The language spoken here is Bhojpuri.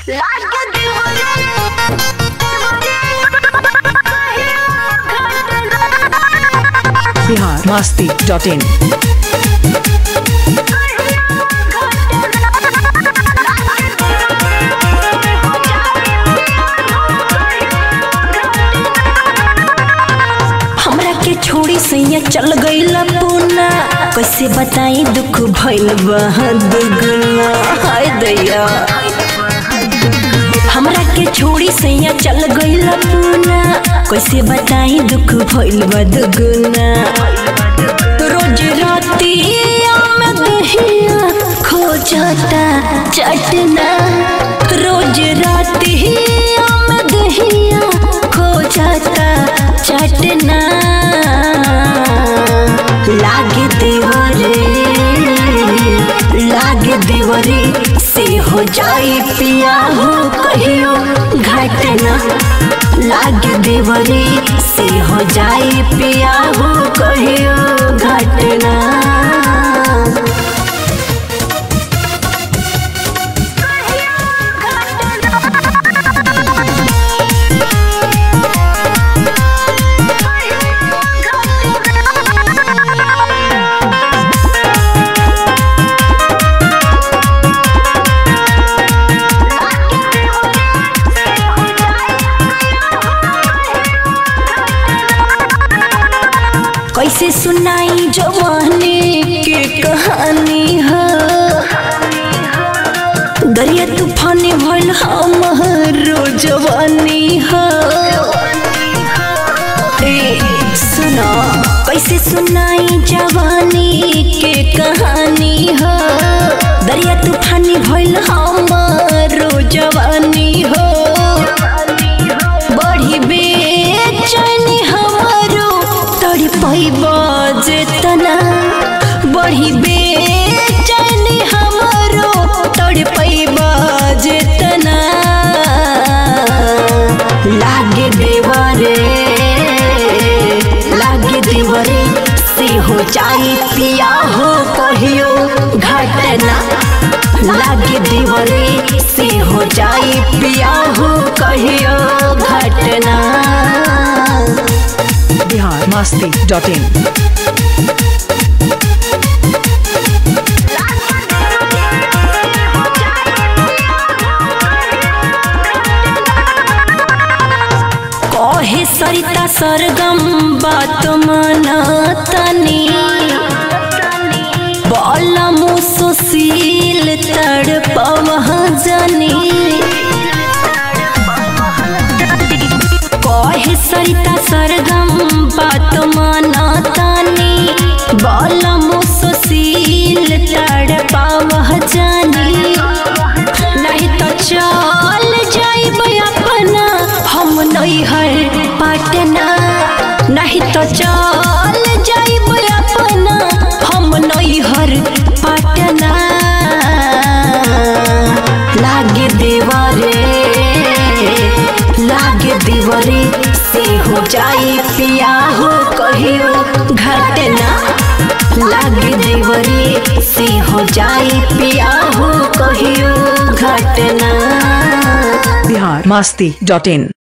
बिहार मस्ती डॉट इन हमरा के छोड़ी सैया चल गईल पूना कैसे बताई दुख भइल बा दुगुना हाय दैया हमरा के छोड़ी सैया चल गईल पूना कैसे बताई दुख भइल बा दुगुना रोज राती में दहिया खो जाता चटना रोज राती में दहिया खो जाता चटना लागे देवरे लागे देवरे से हो जाई पिया हो कहियो घटना लागे देवरे से हो जाई पिया हो कहियो घटना कैसे सुनाई जवानी के कहानी है दरिया तूफानी भइल हमारो जवानी है ए सुना कैसे सुनाई जवानी के कहानी है दरिया तूफानी भइल हमारो जवानी हो बड़ी बेचैनी हमारो तड़ पैबा जेतना बड़ी बेचैनी हमारो तड़ पैबा जेतना लागे देवरे लागे देवरे से हो जाई पिया हो कहियो घटना लागे देवरे से हो जाई पिया हो कहियो घटना बिहार मस्ती डॉट इन कहे सरिता सरगम बात माना तनी बोला मुसुशील तड़पवह जनी कहे सरिता सरगम बात माना तनी बोला मुसुशील तड़पवह जनी नहीं तो चल जाइब अपना हम नहीं है पटना नहीं तो चल जाइब अपना हम नहीं हर पटना लागे देवरे लागे देवरे से हो जाई पिया हो कहियो घटना लागे देवरे से हो जाई पिया हो कहियो घटना बिहार मस्ती डॉट इन